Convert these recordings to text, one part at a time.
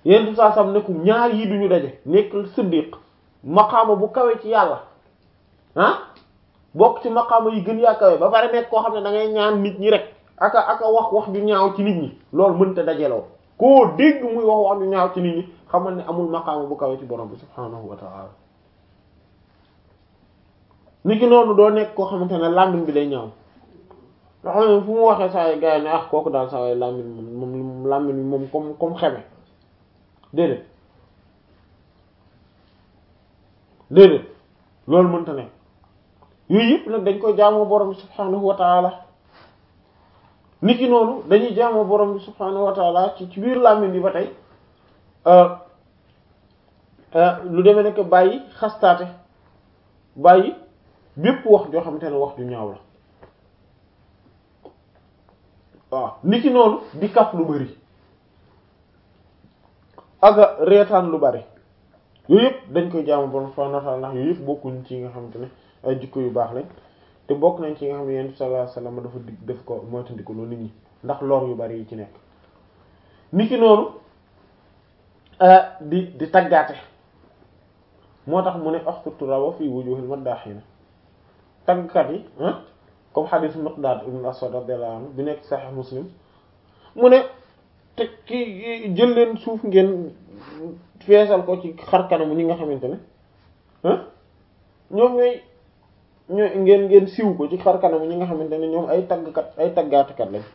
yenn saa sam ne ko ñaar yi duñu daje nekk siddiq maqaama bu kawe ci yàlla ah bokk ci maqaama yi gën yaa kawe ba pare nekk koo xam ne da ngay ñaan nit ñi rek aka aka wax wax ju ñaaw ci nit ñi loolu mënta dajeloo koo dégg muy wax wax ju ñaaw ci nit ñi xamal ne amul maqaama bu kawe ci borom bi subhaanahu wa ta'ala nit ki noonu doo nekk koo xamante ne làmmiñ bi day ñaaw nga xam ne fu mu waxee saa yi gars yi ne ah kooku daal saa yi làmmiñ moom moom làmmiñ bi moom comme comme xeme déedéet déedéet loolu mënta ne yooyu yëpp nag dañ koy jaamoo borom bi subhaanahu wa ta'ala nit ki noonu dañuy jaamoo borom bi subhaanahu wa ta'ala ci ci biir làmmiñ bi ba tey lu demee nekk bàyyi xastaate bàyyi bépp wax joo xamante ne wax ju ñaaw la waaw nit ki noonu di kaf lu bari aga reetaan lu bari yooyu yëpp dañ koy jaamu borom subhanahu wa ta'ala ndax yooyu yëpp bokkuñ ci nga xamante ne ay jikko yu baax lañ te bokk nañ ci nga xam ne yonent bi sallallahu alayhi wasallam dafa dig def ko moytandiku loolu nit ñi ndax lor yu bari yi ci nekk nit ki noonu di di taggaate moo tax mu ne axtu rawa fii wujuhil maddahiina taggkat yi comme hadith Miqdaad ibn Aswad radiyallahu anhu bi nekk Sahih Muslim mu ne te ki jël leen suuf ngeen feesal ko ci xar kanamu ñi nga xamante ne ñoom ñooy ñooy ngeen ngeen siw ko ci xar kanamu ñi nga xamante ne ñoom ay taggkat ay taggaatikat lañ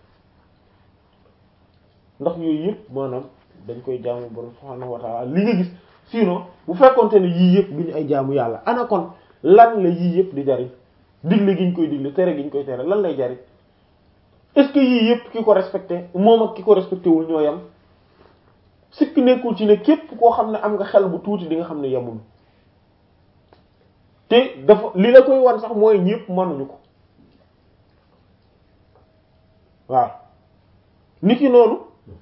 ndax yooyu yëpp maanaam dañ koy jaamu borom subhaanahu wa ta'ala li nga gis sinon bu fekkonte ne yii yëpp duñu ay jaamu yàlla ana kon lan la yii yëpp di jariñ digle gi ñu koy digle tere gi ñu koy tere lan lay jariñ est-ce que yii yëpp ki ko respecté moom ak ki ko respecté wul ñoo yem sikk nekkul ci ne képp koo xam ne am nga xel bu tuuti di nga xam ne yemul te dafa li la koy wan sax mooy ñëpp mënuñu ko waaw nit ki noonu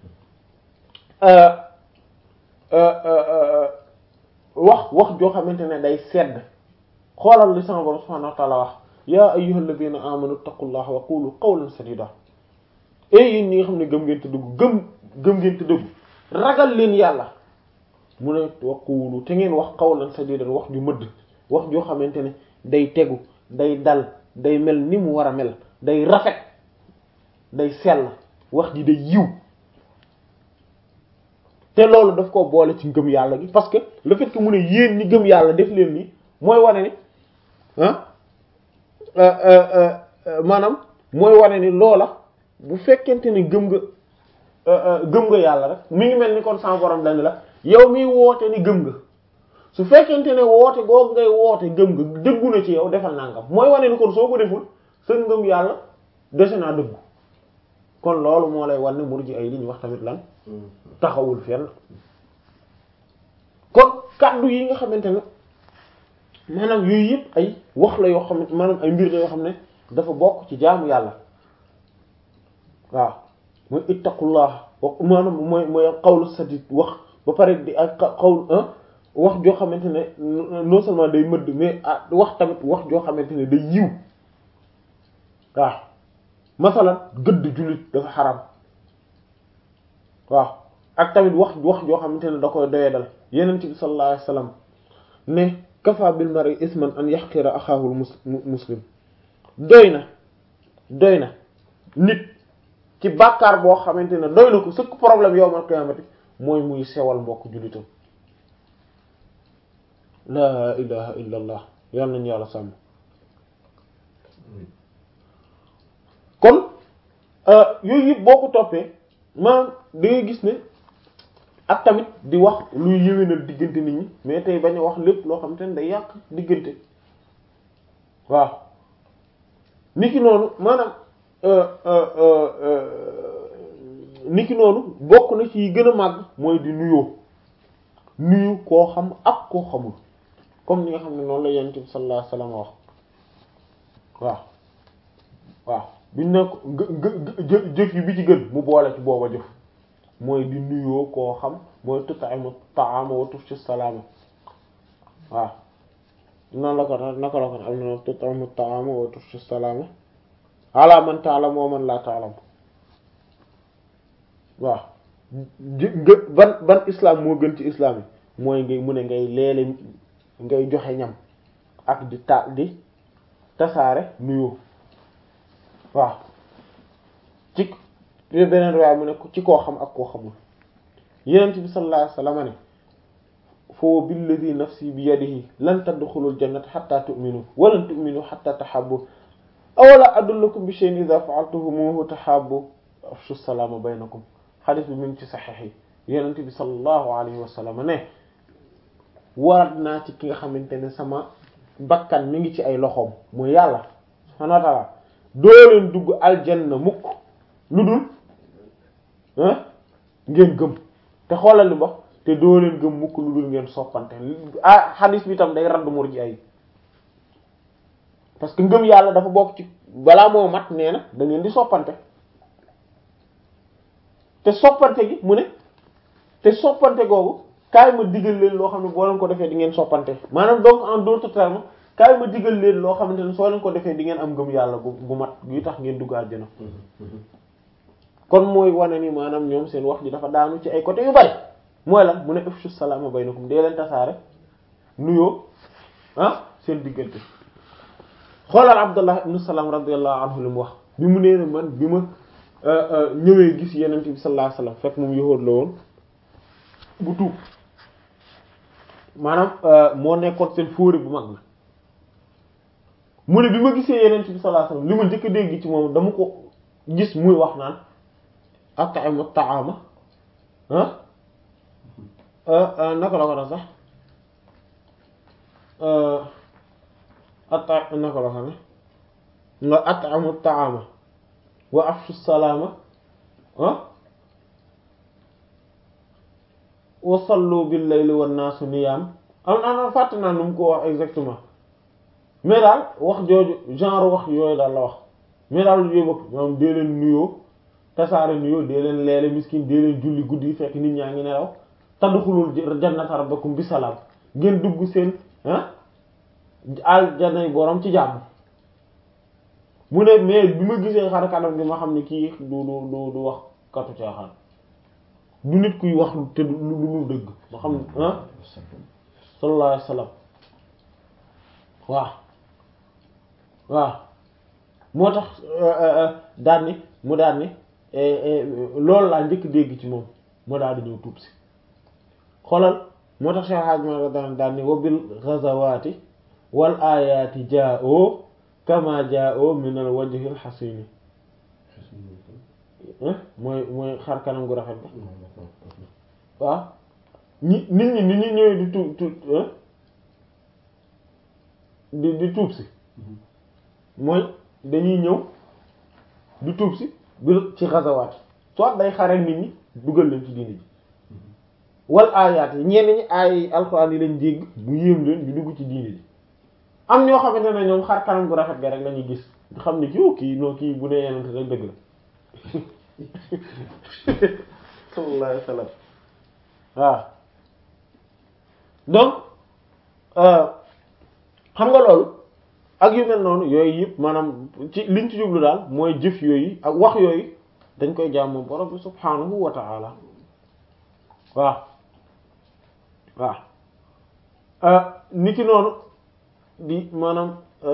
wax wax joo xamante ne day sedd xoolal li sama borom subhanahu wa ta'ala wax yaa ayyuhal ladhina amanu taqullaha wa qulu qawlan sadida e yéen ñi nga xam ne gëm ngeen te dugg gëm gëm ngeen te dugg ragal leen yàlla mu ne wa qulu te ngeen wax qawlan sadidan wax ju mëdd wax joo xamante ne day tegu day dal day mel ni mu war a mel day rafet day sell wax ji day yiw te loolu daf ko boole ci ngëm yàlla gi parce que le fait que mu ne yéen ñi gëm yàlla def leen ni mooy wane ni ah maanaam mooy wane ni loola bu fekkente ni gëm nga gëm nga yàlla rek mi ngi mel ni kon sama borom dañ la yow miy woote ni gëm nga su fekkente ne woote googu ngay woote gëm nga dëggu na ci yow defal nangam mooy wane ni kon soo ko deful sa ngëm yàlla dese naa dëggu kon loolu moo lay wan ne murji ay li ñu wax tamit lan taxawul fenn kon kàddu yi nga xamante ne maanaam yooyu yëpp ay wax la yoo xam ne maanaam ay mbir la yoo xam ne dafa bokk ci jaamu yàlla waaw mooy ittaqullah maanaam mooy mooy qawlu sadid wax ba pare di ak qawl wax joo xamante ne non seulement day mëdd mais wax tamit wax joo xamante ne day yiw waaw masalan gëdd jullit dafa xaram waaw ak tamit wax wax joo xamante ne da koy doyadal yeneen bi sallallahu alayhi wasallam ne kafa bil mar'i isman an yahqira axaahul muslim doy na doy na nit ci bàkkaar boo xamante ne doy na ko sëkk problème yawmal qiyaamati mooy muy sewal mbokk jullitam laa ilaha illa allah yal nañu yàlla sàmm kon yooyu yëpp boo ko toppee maanaam da ngay gis ne ak tamit di wax luy yéwénal diggante nit ñi mais tey bañ a wax lépp loo xam te ne day yàq diggante waaw niki noonu maanaam niki noonu bokk na ci gën a màgg mooy di nuyoo nuyu koo xam ak koo xamul comme ni nga xam ne noonu la yonent bi sallallahu alayhi wasallam wax waaw waaw biñ ne ko gë jëf yi bi ci gën mu boole ci booba jëf mooy di nuyoo koo xam mooy tut'imu ta'ama wa tufshi salaama waaw noonu la ko naka la ko am na tut'imu ta'ama wa tufshi salaama ala man ta'lam wa man la ta'lam waaw nga ban ban islam moo gën ci islam yi mooy ngay mu ne ngay leele ngay joxe ñam ak di ta di tasaare nuyoo waaw ci beneen riwaay mu ne ci koo xam ak koo xamul yenent bi sallallahu alayhi wasallam ne foo billadi nafsi bi yadihi lan tadxulul jannata hatta tu'minu wa lan tu'minu hatta tahabbu awala adullukum bi shay'in idha fa'altumuhu tahabbu afshu salama baynakum xadis bi mu ngi ci saxiix yi yenent bi sallallahu alayhi wasallam ne warat naa ci ki nga xamante ne sama bakkan mi ngi ci ay loxoom mooy yàlla subhanahu wa ta'ala doo leen dugg aljanna mukk lu dul ngeen gëm te xoolal li mbox te doo leen gëm mukk lu dul ngeen soppante ah xadis bi tam day radd murji ay parce que ngëm yàlla dafa bokk ci balaa moo mat nee na da ngeen di soppante te soppante gi mu ne te soppante googu kaay ma digal leen loo xam ne boo leen ko defee di ngeen soppante maanaam donc en d'autres termes kaay ma digal leen loo xamante ne soo leen ko defee di ngeen am ngëm yàlla gu gu mat guy tax ngeen dugg àjjana kon mooy wane ni maanaam ñoom seen wax ji dafa daanu ci ay côté yu bari mooy lan mu ne afshu salaama baynakum dee leen tasaare nuyoo ah seen diggante xoolal Abdullah ibn Salam radiyallahu anhu li mu wax bi mu nee man bi ma ñëwee gis yenent bi sallallahu alayhi wasallam fekk moom yahuud la woon bu tuub maanaam moo nekkoon seen fóori bu mag la mu ne bi ma gisee yenent bi sallallahu alayhi wasallam li ma njëkk a dégg ci moom dama ko gis muy wax naan at'imu ta'ama ah naka la ko def sax ata naka la ko ne nga at'amu ta'ama wa afshu salama ah wa sallu bil layli wan nasu niyam am am fàtte naa nu mu ko wax exactement mais daal wax jooju genre wax yooyu daal la wax mais daal yooyu bëgg moom dee leen nuyoo tasaare nuyoo dee leen leele miskin dee leen julli guddi yi fekk nit ñaa ngi nelaw tadxulul jannata rabbakum bi salaam ngeen dugg seen ah aljanay borom ci jàmm mu ne mais bi ma gisee xar kanam bi ma xam ne kii du du du du wax katu caaxaan du nit kuy wax te du lu lu dëgg ma xam ne ah sallallahu alayhi wasallam waaw waaw moo tax daan ni mu daan ni loolu laa njëkk dégg ci moom moo daal di ñëw tuub si xoolal moo tax Cheikh Hadj Mara daan daan ni wa bil ghazawati wal ayati jaa'o kama jaa'o min al wajhi al hasini mooy mooy xar kanam gu rafet ba waaw ñi nit ñi nit ñi ñëwee di tuub tuub di di tuub si mooy dañuy ñëw di tuub si bi ci xasawaat soit day xare nit ñi dugal leen ci diini ji wal aayaat yi ñenn ñi ay alxuraan yi lañ dégg bu yéem leen ñu dugg ci diini ji am ñoo xamante ne ñoom xar kanam gu rafet ga rek lañuy gis xam ne kii kii noo kii bu nee yenente rek dëgg la sallallahu alayhi wasallam waaw donc xam nga loolu ak yu mel noonu yooyu yëpp maanaam ci liñ ci jublu daal mooy jëf yooyu ak wax yooyu dañ koy jaamu borom bi subhaanahu wa ta'ala waaw waaw nit ki noonu di maanaam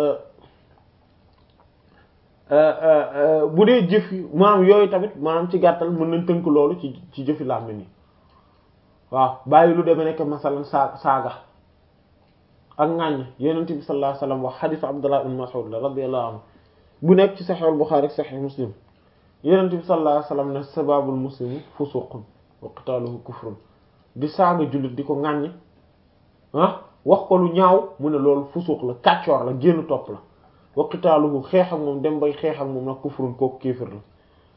bu dee jëf yi maanaam yooyu tamit maanaam ci gàttal mën nañ tënk loolu ci ci jëfi làmmiñ yi waaw bàyyi lu demee nekk masalan saa saaga ak ŋàññ yonent bi sallallahu alayhi wasallam wax xadiisu Abdullah ibn Mas'ud la radiyallahu anhu bu nekk ci Sahih al-Bukhari Sahih Muslim yonent bi sallallahu alayhi wasallam ne sababul muslimi fusuqun wa qitaluhu kufrun di saaga jullit di ko ŋàññ ah wax ko lu ñaaw mu ne loolu fusuq la kàccoor la génn topp la wa qitaluhu xeex ak moom dem bay xeex ak moom nag kufrun kooku kéefër la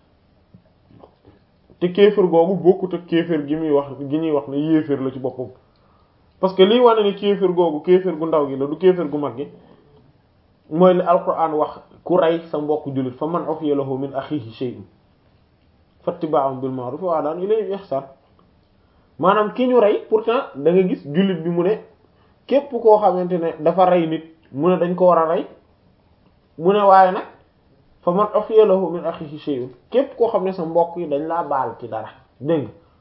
te kéefër googu bokkut ak kéefër gi muy wax gi ñuy wax ne yéefër la ci boppam parce que liy wane ni kéefër googu kéefër gu ndaw gi la du kéefër gu mag gi mooy li alquran wax ku rey sa mbokk jullit fa man ufiya lahu min akhihi shay'un fattiba'un bil ma'ruf wa adaan ilayhi ihsan maanaam ki ñu rey pourtant da nga gis jullit bi mu ne képp koo xamante ne dafa rey nit mu ne dañ ko war a rey mu ne waaye nag fa man ufiya lahu min akhihi shay'un képp koo xam ne sa mbokk yi dañ laa baal ci dara dégg nga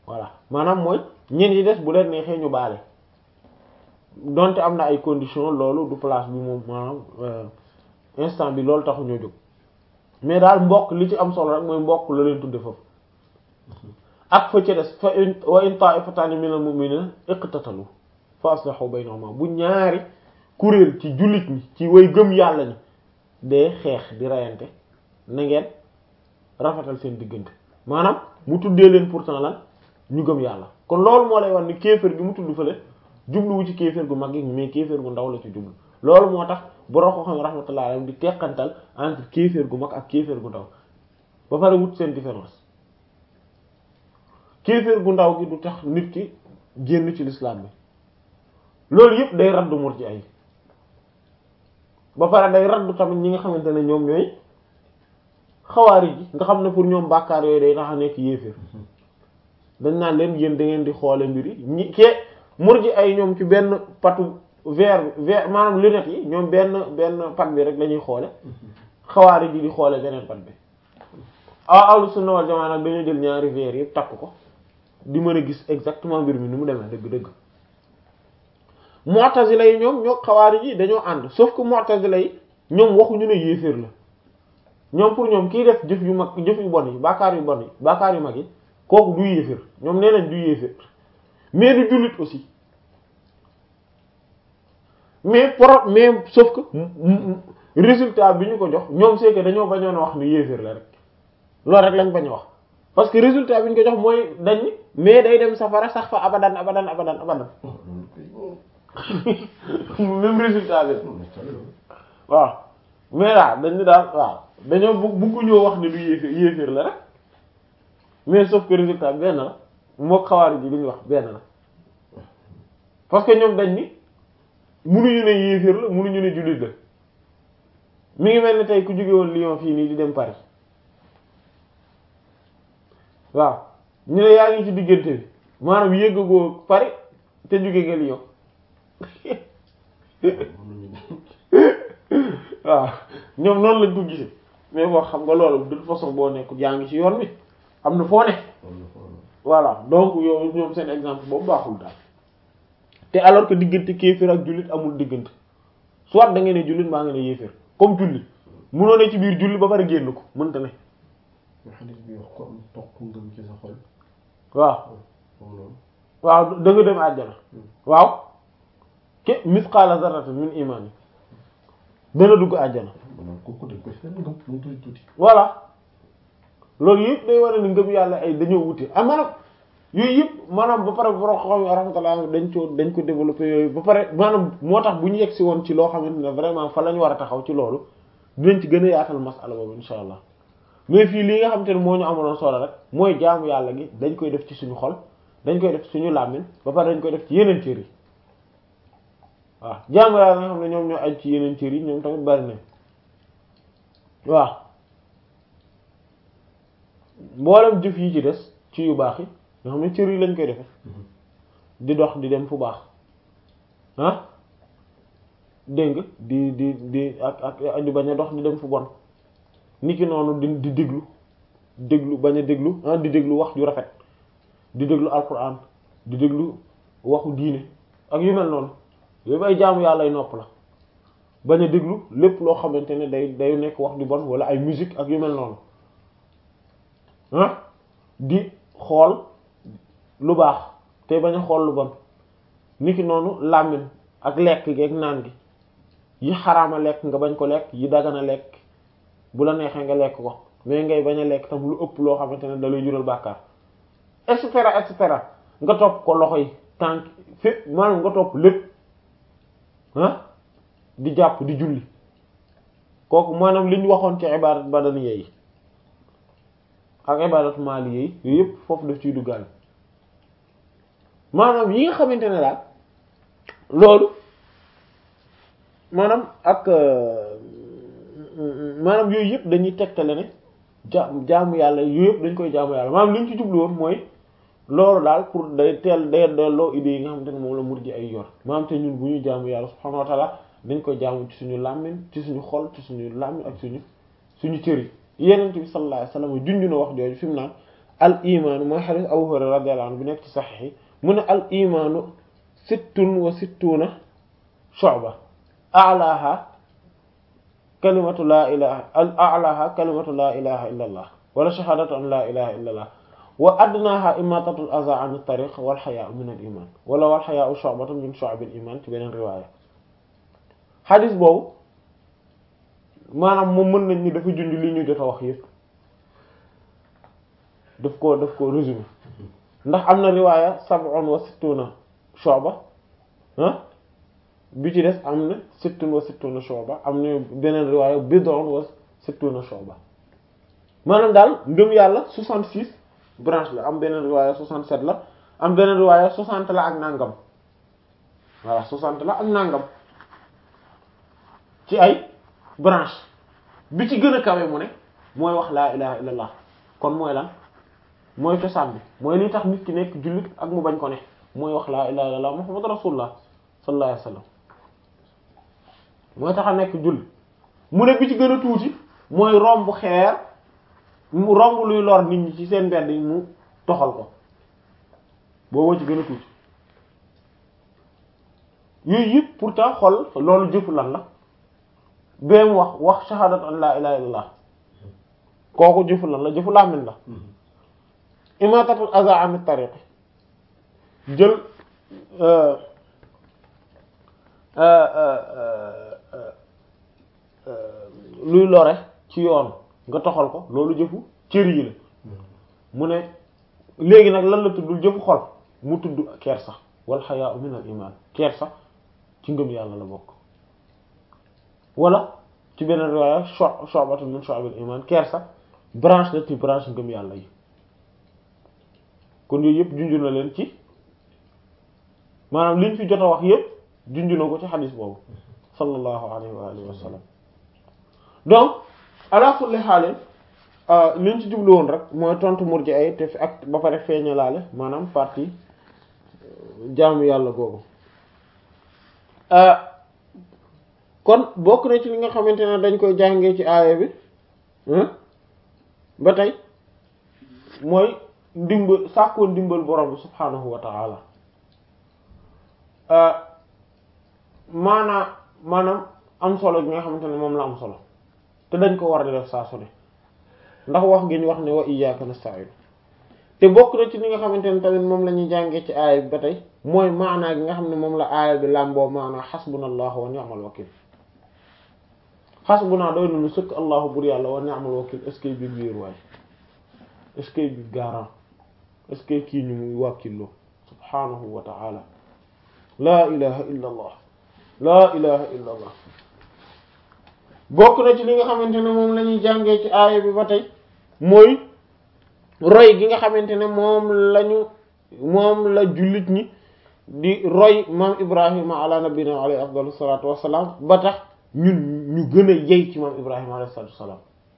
voilà maanaam mooy ñen yi des bu leen neexee ñu baale donte am na ay conditions loolu du place bi moom maanaam instant bi loolu taxu ñoo jóg mais daal mbokk li ci am solo rek mooy mbokk la leen tudde foofu ak fa ci des fa in wa in ta'ifatan minal mu'minina iqtatalu fa aslihu baynahuma bu ñaari kuréel ci jullit ñi ci way gëm yàlla ñi dee xeex di reyante na ngeen rafetal seen diggante maanaam mu tuddee leen pourtant lan ñu gëm yàlla kon loolu moo lay wax ni kéefër gi mu tudd fële jubluwu ci kéefër gu mag gi mais kéefër gu ndaw la ci jublu loolu moo tax borom ko xam rahmatullah alayhi di teqantal entre kéefër gu mag ak kéefër gu ndaw ba pare wut seen différence kéefër gu ndaw gi du tax nit ki génn ci l'islam bi loolu yëpp day raddu murji ay ba pare day raddu tamit ñi nga xamante ne ñoom ñooy xawaari ji nga xam ne pour ñoom bàkkaar yooyu day tax a nekk yéeféer dañ naan leen yéen da ngeen di xoole mbir yi ñi ke murji ay ñoom ci benn patu verre verre maanaam lunette yi ñoom benn benn pat bi rek lañuy xoole xawaari ji di xoole beneen pat bi ah ahlu sunna wal jamaa nag dañoo jël ñaari verre yëpp takk ko di mën a gis exactement mbir mi ni mu demee dëgg-dëgg mu'tazila yi ñoom ñoo xawaari ji dañoo ànd sauf que mu'tazila yi ñoom waxuñu ne yéeféer la ñoom pour ñoom kiy def jëf yu mag jëf yu bon yi bàkkaar yu bon yi bàkkaar yu mag yi kooku du yéeféer ñoom nee nañ du yéeféer mais du jullit aussi mais pro mais sauf que résultat bi ñu ko jox ñoom c'est que dañoo bañoon a wax ni yéeféer la rek loolu rek lañ bañ a wax parce que résultat bi ñu ko jox mooy dañ mais day dem safara sax fa abadan abadan abadan abadan même résultat bi waaw mais daal dañu daal waaw dañoo bu buggu ñoo wax ne du yéeféer yéeféer la rek mais sauf que résultat benn la moo xawaari ji li ñu wax benn la parce que ñoom dañ ni munuñu ne yéeféer la munuñu ne jullit la mi ngi mel ni tey ku jóge woon Lyon fii nii di dem Paris waaw ñu ne yaa ngi ci diggante bi maanaam yéggagoo Paris te jóge nga Lyon waaw ñoom noonu lañ ko gisee mais boo xam nga loolu de toute façon boo nekk yaa ngi ci yoon bi am na foo ne voilà donc yow ñoom seen exemple boobu baaxul daal te alors que diggante kéefër ak jullit amul diggante soit da ngeen ne jullit maa ngi ne yéefër comme jullit munoo ne ci biir jullit ba pare génn ko mënta ne xadis bi wax ko am toq ngëm ci sa xol waaw moom loolu waaw da nga dem àjjana waaw ke misqaala zarratin min iman yi dana dugg àjjana maanaam kooku dañ koy fenn ngëm lu tuuti tuuti voilà loolu yëpp day war a ni ngëm yàlla ay dañoo wute ah maanaam yooyu yëpp maanaam ba pare borom xam rahmatullah dañ ko dañ ko développé yooyu ba pare maanaam moo tax bu ñu yegg si woon ci loo xamante ne vraiment fa la ñu war a taxaw ci loolu dinañ ci gën a yaatal masala boobu insha allah mais fii lii nga xamante ne moo ñu amaloon solo rek mooy jaamu yàlla gi dañ koy def ci suñu xol dañ koy def ci suñu làmmiñ ba pare dañ koy def ci yeneen cër yi waaw jaamu yàlla nga xam ne ñoom ñoo aj ci yeneen cër yi ñoom tamit bari nañ waaw mboolem jëf yi ci des ci yu baax yi nga xam ne cër yi lañ koy defe di dox di dem fu baax ah dégg nga di di di ak ak di bañ a dox di dem fu bon niki noonu di di déglu déglu bañ a déglu ah di déglu wax ju rafet di déglu alquran di déglu waxu diine ak yu mel noonu yooyu ay jaamu yàlla ay nopp la bañ a déglu lépp loo xamante ne day day nekk wax ju bon wala ay musique ak yu mel noonu ah di xool lu baax te bañ a xool lu bon niki noonu làmmiñ ak lekk gi ak naan gi yi xaraama lekk nga bañ ko lekk yi dagana lekk bu la neexee nga lekk ko mais ngay bañ a lekk tam lu ëpp loo xamante ne da lay jural bàkkaar et cetera et cetera nga topp ko loxo yi tànk fépp maanaam nga topp lépp ah di jàpp di julli kooku maanaam li ñu waxoon ci ibadat badaniya yi ak ibadat maliya yi yooyu yëpp foofu daf ciy duggaale maanaam yi nga xamante ne daal loolu maanaam ak maanaam yooyu yëpp dañuy tegtale ne ja jaamu yàlla yooyu yëpp dañ koy jaamu yàlla maanaam li ñu ci jublu woon mooy loolu daal pour day teel day delloo idées yi nga xamante ne moom la murji ay yor maanaam te ñun bu ñuy jaamu yàlla subhaanahu wa ta'ala dañ koy jaamu ci suñu làmmiñ ci suñu xol ci suñu làmmiñ ak suñu suñu cër yi yenent bi sallallahu alayhi wasallam junj na wax jooju fi mu naan al imaanu mooy xadis Abu Hurayra radiyallahu anhu bi nekk ci saxiix yi mu ne al imaanu sittun wa sittuuna shu'ba a'laaha kalimatu laa ilaha a'laaha kalimatu laa ilaha illa allah wala shahaadatu an laa ilaha illa allah wa adnaaha imaatatul azaa an tariq wal xayaa'u min al iman wala wal xayaa'u shu'batun min shu'abil iman ci beneen riwaaya xadis boobu maanaam moom mën nañ ni dafa junj li ñu jot a wax yépp daf ko daf ko résumé ndax am na riwaaya sab'un wa sittuna shu'ba ah bi ci des am na sittun wa sittuna shu'ba am na beneen riwaaya bid'un wa sittuna shu'ba maanaam daal ngëm yàlla 66 branche la am beneen riwaaya 67 la am beneen riwaaya 60 la ak nangam voilà 60 la ak nangam ci ay branche bi ci gën a kawe mu ne mooy wax laa ilaha illallah kon mooy lan mooy cosaan bi mooy li tax nit ki nekk jullit ak mu bañ ko ne mooy wax laa ilaha illallah muhammadu rasulullah sallallahu alayhi wasallam mooy tax a nekk jullit mu ne bi ci gën a tuuti mooy romb xeer mu romb luy lor nit ñi ci seen mbedd yi mu toxal ko booboo ci gën a tuuti yooyu yëpp pourtant xol loolu jëfu lan la bee mu wax wax shahadat an la ilaha illallah kooku jëfu lan la jëfu làmmiñ la imatatul aza an tariq jël luy lore ci yoon nga toxal ko loolu jëfu cër yi la mu ne léegi nag lan la tuddul jëfu xol mu tudd kersa wal xayaa min al iman kersa ci ngëm yàlla la bokk wala ci beneen riwaaya shu'batun min shu'abil iman kersa branche la ci branche ngëm yàlla yi kon yooyu yëpp junju na leen ci maanaam liñ fi jot a wax yëpp junju na ko ci xadis boobu sallallahu alayhi wa alihi wa sallam donc ala kulli xaalin liñ ci jublu woon rek mooy tontu murji ay te ak ba pare feeñalaale maanaam partie jaamu yàlla googu kon bokk na ci li nga xamante ne dañ koy jàngee ci aaya bi ba tey mooy ndimbal sàkkoo ndimbal borom bi subhaanahu wa ta'ala maanaa maanaam am solo gi nga xamante ne moom la am solo te dañ ko war a def saa su ne ndax wax gi ñu wax ne wa iyyaka nasta'in te bokk na ci li nga xamante ne tamit moom la ñuy jàngee ci aaya bi ba tey mooy maanaa gi nga xam ne moom la aaya bi làmboo maanaa xasbunallahu wa ni'mal wakil xasbunaa doy nañu sëkk allahu bur yàlla wa ni'mal wakil est-ce que bi biir waay est-ce que bi garant est-ce que kii ñu muy wàkkilloo subhanahu wa ta'ala laa ilaha illa allah laa ilaha illa allah bokk na ci li nga xamante ne moom la ñuy jàngee ci aaya bi ba tey mooy roy gi nga xamante ne moom lañu moom la jullit ñi di roy maam ibrahima ala nabina alayhi afdalu salatu wassalam ba tax ñun ñu gën a yey ci maam ibrahima alayhi salatu wassalam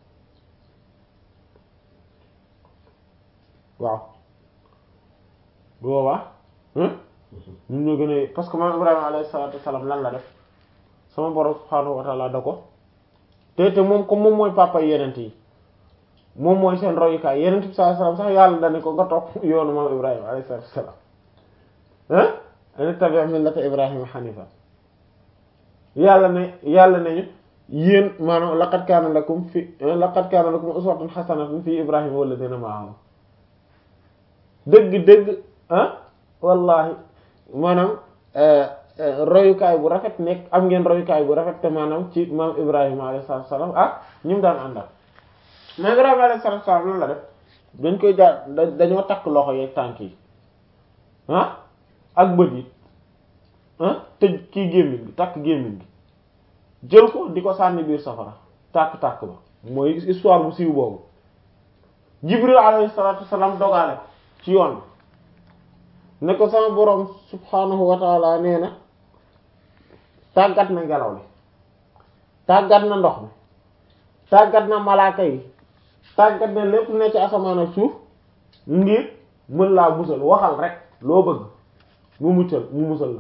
waaw bu boobaa ñun ñoo gën a parce que maam ibrahima alayhi salatu wassalam lan la def sama borom subhanahu wa ta'ala da ko te te moom comme moom mooy papa yenent yi moom mooy seen royukaay yenent bi sallallahu alayhi wasallam sax yàlla dane ko nga topp yoonu maam ibrahima alayhi salatu wassalam ah an tabi' millata ibrahima hanifa yàlla ne yàlla nañu yéen maanaam laqad kaana lakum fi laqad kaana lakum uswatun hasanatun fi ibrahima walladhina ma'ahu dëgg dëgg ah wallahi maanaam royukaay bu rafet nekk am ngeen royukaay bu rafet te maanaam ci maam ibrahima alayhi salatu wassalam ah ñu mu daan àndal maam ibrahima alayhi salatu wassalam lan la def dañ koy jaar dañoo takk loxo yeeg tànk yi ah ak bët yi ah tëj kii gémmiñ gi takk gémmiñ gi jël ko di ko sànni biir safara tàkk-tàkk ba mooy histoire bu siiw boobu jibril alayhi salatu wassalam dogaale ko ci yoon bi ne ko sama boroom subhanahu wa taala nee na tàggat na ngelaw li tàggat na ndox mi tàggat na malaaka yi tàggat na lépp ne ci asamaan ak suuf ngir mën laa musal waxal rek loo bëgg mu muccal mu musal la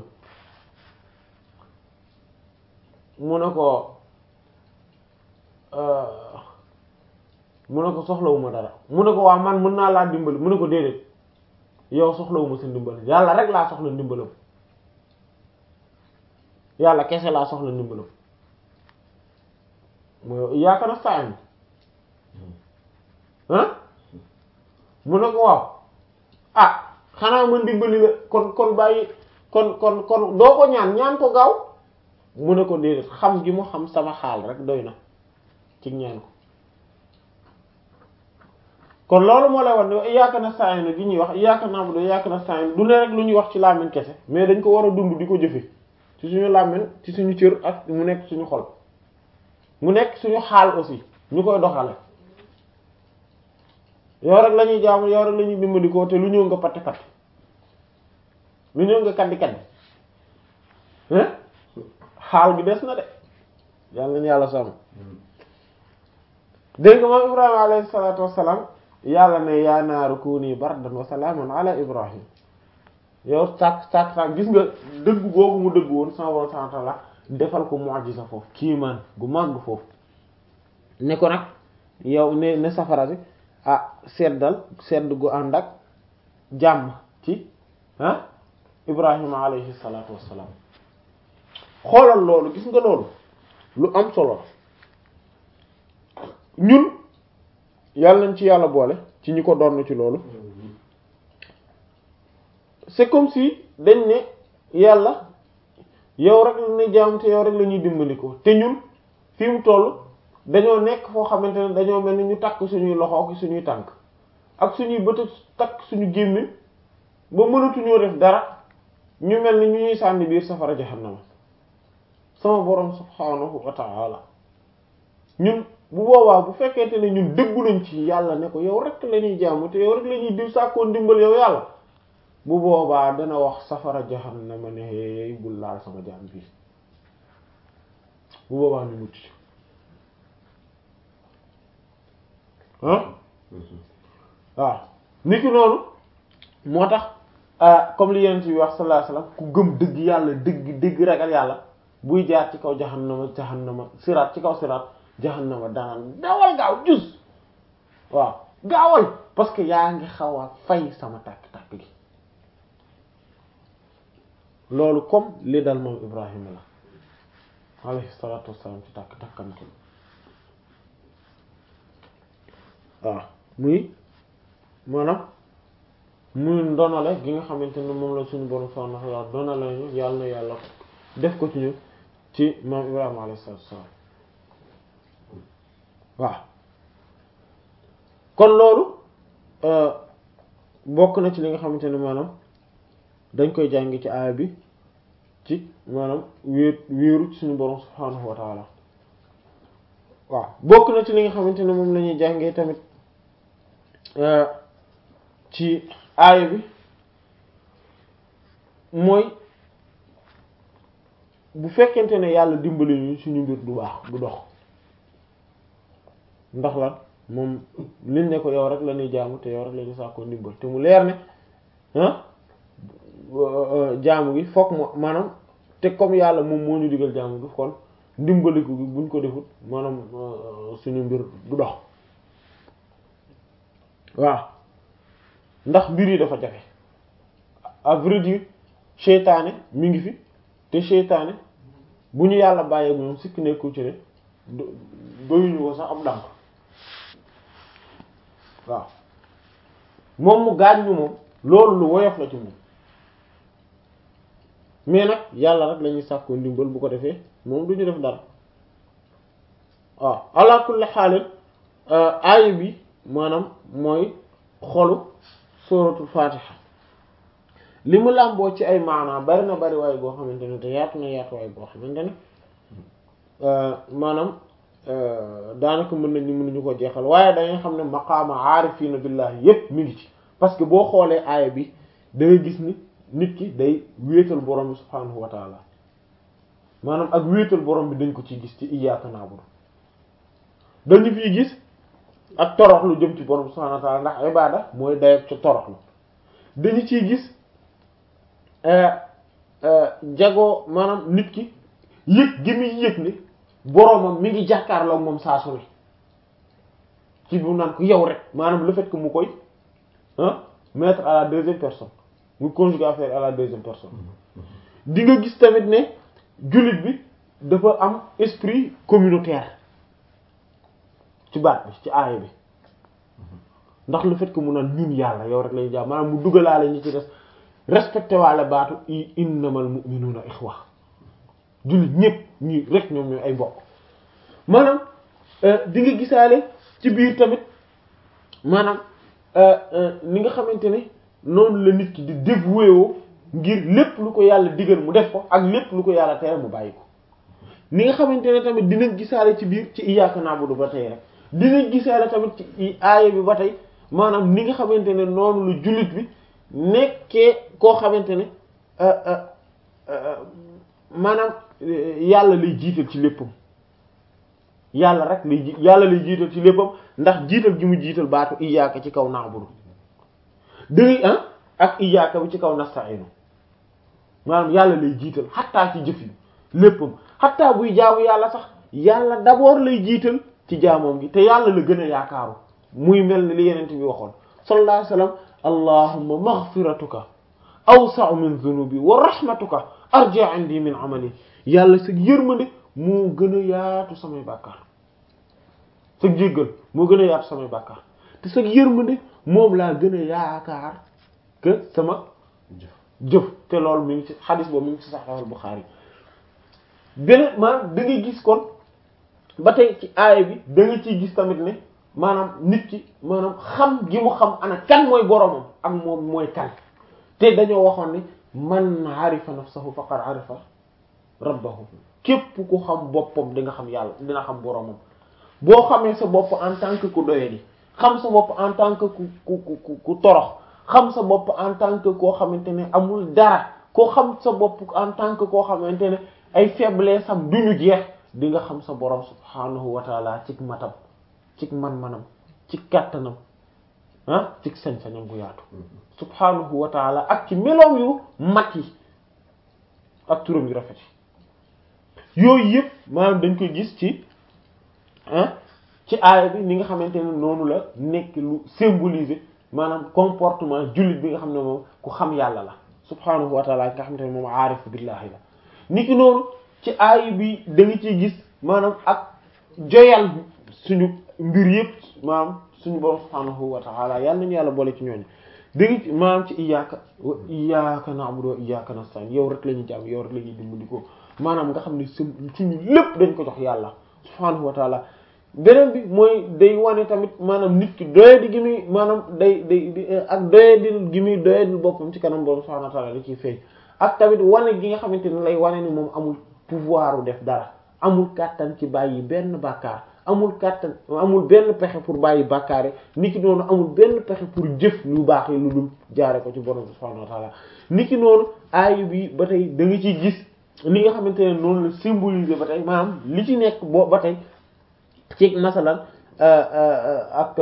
mu ne ko mu ne ko soxlawuma dara mu ne ko waa man mën naa laa dimbali mu ne ko déedéet yow soxlawuma sa ndimbal yàlla rek laa soxla ndimbalam yàlla kese laa soxla ndimbalam mooy iyyaka nasta'in ah mu ne ko waaw ah xanaa man dimbali la kon kon bàyyi kon kon kon doo ko ñaan ñaan ko gaaw mu ne ko déedéet xam gi mu xam sama xaal rek doy na ci ñaan ko kon loolu moo lay wax ne iyyaka nasta'in gi ñuy wax iyyaka na'budu iyyaka nasta'in du ne rek lu ñuy wax ci làmmiñ kese mais dañ ko war a dund di ko jëfe ci suñu làmmiñ ci suñu cër ak mu nekk suñu xol mu nekk suñu xaal aussi ñu koy doxale yow rek la ñuy jaamu yow rek la ñuy dimbali ko te lu ñëw nga patte patte lu ñëw nga kaddi kaddi hein xaal bi des na de yàlla nañu yàlla sàmm dégg nga moom Ibrahima alayhi salaatu wassalaam yàlla ne yaa naaru kuuni bardan wa salaaman ala Ibrahim yow sàkk sàkk sàkk gis nga dëgg googu mu dëgg woon sama borom subhaanahu wa ta'aala defal ko mu'jiza foofu kiimaan gu màgg foofu ne ko nag yow ne ne safara bi ah seddal sedd gu ànd ak jàmm ci ah Ibrahima alayhi salaatu wassalaam xoolal loolu gis nga loolu lu am solo ñun yàlla nañ ci yàlla boole ci ñi ko doon ci loolu c'est comme si dañ ne yàlla yow rek la ne jaam te yow rek la ñuy dimbali ko te ñun fi mu toll dañoo nekk foo xamante ne dañoo mel ni ñu takk suñuy loxo ak suñuy tànk ak suñuy bët takk suñu gémmiñ ba mënatuñoo def dara ñu mel ni ñu ñuy sànni biir safara jahannama sama borom subhaanahu wa ta'ala ñun bu boobaa bu fekkente ne ñun dëggu nañ ci yàlla ne ko yow rek la ñuy jaamu te yow rek la ñuy diw sàkkoo ndimbal yow yàlla bu boobaa dana wax safara jahannama ne hey bul laal sama jaam bii bu boobaa ñu mucc ah waaw niki noonu moo tax comme li yeneen ci wax sallallahu alayhi wasallam ku gëm dëgg yàlla dëgg dëgg ragal yàlla buy jaar ci kaw jahannama jahannama siraat ci kaw siraat jahannama danaan dawal gaaw jus waaw gaawal parce que yaa ngi xaw a fay sama tàkk-tàkk gi loolu comme li dal moom Ibrahima la alayhi salaatu wassalaam ci tàkk-tàkkam ko waaw muy maanaam muy ndonale gi nga xamante ne moom la suñu borom subhaanahu wa ta'aala ndonale ñu yàlla na yàlla def ko ci ñu ci moom Ibrahima alayhi salaatu wassalaam waaw kon loolu bokk na ci li nga xamante ne maanaam dañ koy jàng ci aaya bi ci maanaam wéer wéeru ci suñu borom subhaanahu wa ta'ala waaw bokk na ci li nga xamante ne moom la ñuy jàngee tamit ci aaya bi mooy bu fekkente ne yàlla dimbali ñu suñu mbir du baax du dox ndax lan moom liñ ne ko yow rek la ñuy jaamu te yow rek la ñuy sàkkoo ndimbal te mu leer ne ah jaamu gi fokk mo maanaam te comme yàlla moom moo ñu digal jaamu gi kon ndimbaliku gi buñ ko defut maanaam suñu mbir du dox waaw ndax mbir yi dafa jafe à vrai dire seytaane mi ngi fi te seytaane bu ñu yàlla bàyyee moom sikk nekku ci ne doyuñu ko sax am dànk waaw moom mu gaañ ñu moom loolu lu woyof la ci moom mais nag yàlla rek lañuy sàkkoo ndimbal bu ko defee moom du ñu def dara waaw ala kulli xaalin aaya bi maanaam mooy xolu suratul fatiha li mu làmboo ci ay maanaa bari na bari waaye boo xamante ne te yaatu na yaatu waaye boo xamante ne maanaam daanaka mën nañu mënuñu ko jeexal waaye dangay xam ne maqaama aarifiina billahi yépp mi ngi ci parce que boo xoolee aaya bi da ngay gis ni nit ki day wéetal borom bi subhaanahu wa taala maanaam ak wéetal borom bi dañ ko ci gis ci iyyaaka na'budu dañu fiy gis ak toroxlu jëm ci borom bi subhaanahu wa taala ndax ibaada mooy dayab ci toroxlu dañu ciy gis jagoo maanaam nit ki yëg gi muy yëg ni boromam mi ngi jàkkaarloo moom saa su ne ci bu naan ko yow rek maanaam le fait que mu koy ah mettre à la deuxième personne mu conjuguer affaire à la deuxième personne di nga gis tamit ne jullit bi dafa am esprit communautaire ci baat bi ci aaya bi ndax le fait que mu naan ñun yàlla yow rek lañu jaam maanaam mu dugalaale ñi ci des respecté waale baatu i innamal mu'minuna ikhwa jullit ñépp ñii rek ñoom ñooy ay mbokk maanaam di nga gisaale ci biir tamit maanaam ni nga xamante ne noonu la nit ki di dévoué woo ngir lépp lu ko yàlla digal mu def ko ak lépp lu ko yàlla tere mu bàyyi ko ni nga xamante ne tamit dinañ gisaale ci biir ci iyyaka na'budu ba tey rek dinañ gisaale tamit ci aaya bi ba tey maanaam ni nga xamante ne noonu lu jullit bi nekkee koo xamante ne maanaam yàlla lay jiital ci léppam yàlla rek lay ji yàlla lay jiital ci léppam ndax jiital gi mu jiital baatu iyyaka ci kaw na'budu dëgg ah ak iyyaka bi ci kaw nasta'inu maanaam yàlla lay jiital xattaa ci jëf yi léppam xattaa buy jaamu yàlla sax yàlla d'abord lay jiital ci jaamoom gi te yàlla la gën a yaakaaru muy mel ni li yenent bi waxoon sallallahu alayhi wasallam allahumma maghfiratuka awsa'u min dhunubi wa rahmatuka arja indi min amali yàlla sa yërmande moo gën a yaatu samay bàkkaar sa jéggal moo gën a yaatu samay bàkkaar te sa yërmande moom laa gën a yaakaar que sama jëf te loolu mi ngi ci xadis boobu mi ngi ci Sahih al-Bukhari beneen maanaam da ngay gis kon ba tey ci aaya bi da nga ciy gis tamit ne maanaam nit ki maanaam xam gi mu xam ana kan mooy boromam ak moom mooy kan te dañoo waxoon ne man arifa nafsahu faqad arifa rabbahu képp ku xam boppam di nga xam yàlla dina xam boromam boo xamee sa bopp en tant que ku doyadi xam sa bopp en tant que ku ku ku ku torox xam sa bopp en tant que koo xamante ne amul dara koo xam sa bopp en tant que koo xamante ne ay faiblesse am duñu jeex di nga xam sa borom subhanahu wa taala cig matam cig man-manam ci kàttanam ah cig sañ-sañam bu yaatu subhanahu wa taala ak ci meloom yu mat yi ak turam yu rafet yi yooyu yëpp maanaam dañ koy gis ci ah ci aaya bi ni nga xamante ne noonu la nekk lu symboliser maanaam comportement jullit bi nga xam ne moom ku xam yàlla la subhanahu wa taala nga xamante ne moom aarif billahi la niki noonu ci aaya bi da nga ciy gis maanaam ak joyal suñu mbir yëpp maanaam suñu borom subhanahu wa taala yàlla nañu yàlla boole ci ñooñu da nga ci maanaam ci iyyaka wa iyyaka na'budu wa iyyaka nasta'in yow rek la ñuy jàmm yow rek la ñuy dimbali ko maanaam nga xam ne suñu lépp dañ ko jox yàlla subhanahu wa taala beneen bi mooy day wane tamit maanaam nit ki doyadi gi muy maanaam day day ak doyadil gi muy doyadil boppam ci kanam borom subhanahu wa ta'ala da ciy feeñ ak tamit wane gi nga xamante ne lay wane ni moom amul pouvoir u def dara amul kàttan ci bàyyi benn bàkkaar amul kàttan amul benn pexe pour bàyyi bàkkaar yi niki noonu amul benn pexe pour jëf lu baax yi lu dul jaare ko ci borom subhanahu wa ta'ala niki noonu aay bi ba tey da nga ciy gis li nga xamante ne noonu la symboliser ba tey maanaam li ci nekk boo ba tey ci masalan ak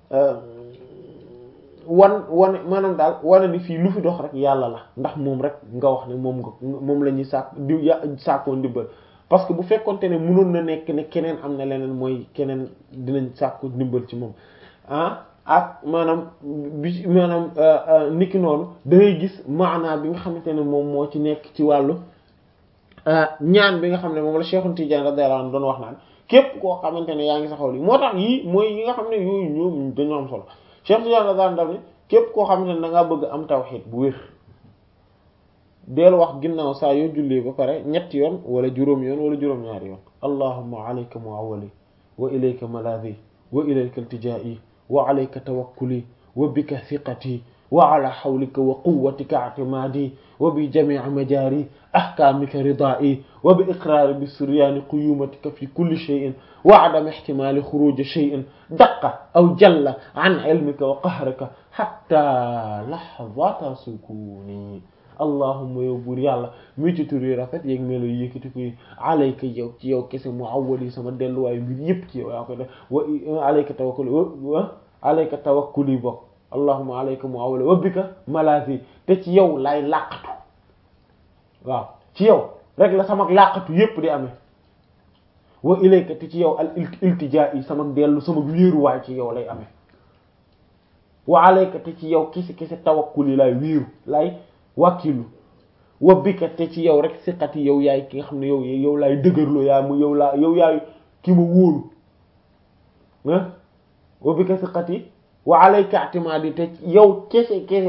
wan wane maanaam daal wane ni fii lu fi dox rek yàlla la ndax moom rek nga wax ne moom nga moom la ñuy sàkk di sàkkoo ndimbal parce que bu fekkonte ne mënoon na nekk ne keneen am na leneen mooy keneen dinañ sàkku ndimbal ci moom ah ak maanaam bi maanaam niki noonu da ngay gis maanaa bi nga xamante ne moom moo ci nekk ci wàllu ñaan bi nga xam ne moom la Cheikh Tidiane radiyallahu anhu doon wax naan képp koo xamante ne yaa ngi saxaw li moo tax yii mooy yi nga xam ne yooyu ñoom dañoo am solo Cheikh Tidiane radiyallahu anhu képp koo xamante ne da ngaa bëgg am tawhid bu wér deel wax ginnaaw saa yoo jullee ba pare ñetti yoon wala juróom yoon wala juróom-ñaari yoon allahumma alayka muawwali wa ilayka malaadi wa ilayka iltijaa'i wa alayka tawakkuli wa bika thiqati wa ala hawlika wa quwwatika i'timaadi wa bi jami'i majaari ahkaamika ridaa'i wa bi iqraari bi suryaani quyuumatika fi kulli shay'in wa adami ihtimaali xuruuji shay'in daqqa aw jalla an ilmika wa qahrika hatta lahzata sukuuni allahumma yow buur yàlla mi ci tur yi rafet yeeg melo yi yëkkati ko alayka yow ci yow kese mu awwali sama delluwaayu mbir yëpp ci yow yaa koy def wa alayka tawakkuli wa alayka tawakkuli bokk allahumma alayka mu awwali wa bika malaasi te ci yow laay làqatu waaw ci yow rek la sama làqatu yëpp di amee wa ilayka te ci yow al iltijaa yi sama dellu sama wéeruwaay ci yow lay amee wa alayka te ci yow kese kese tawakkul yi laay wéeru laay wàkkilu wa bika te ci yow rek siqati yow yaay ki nga xam ne yow yow laay dëgërloo yaa mu yow laa yow yaay ki ma wóolu ah wa bika siqati wa alayka i'timadi te yow kese kese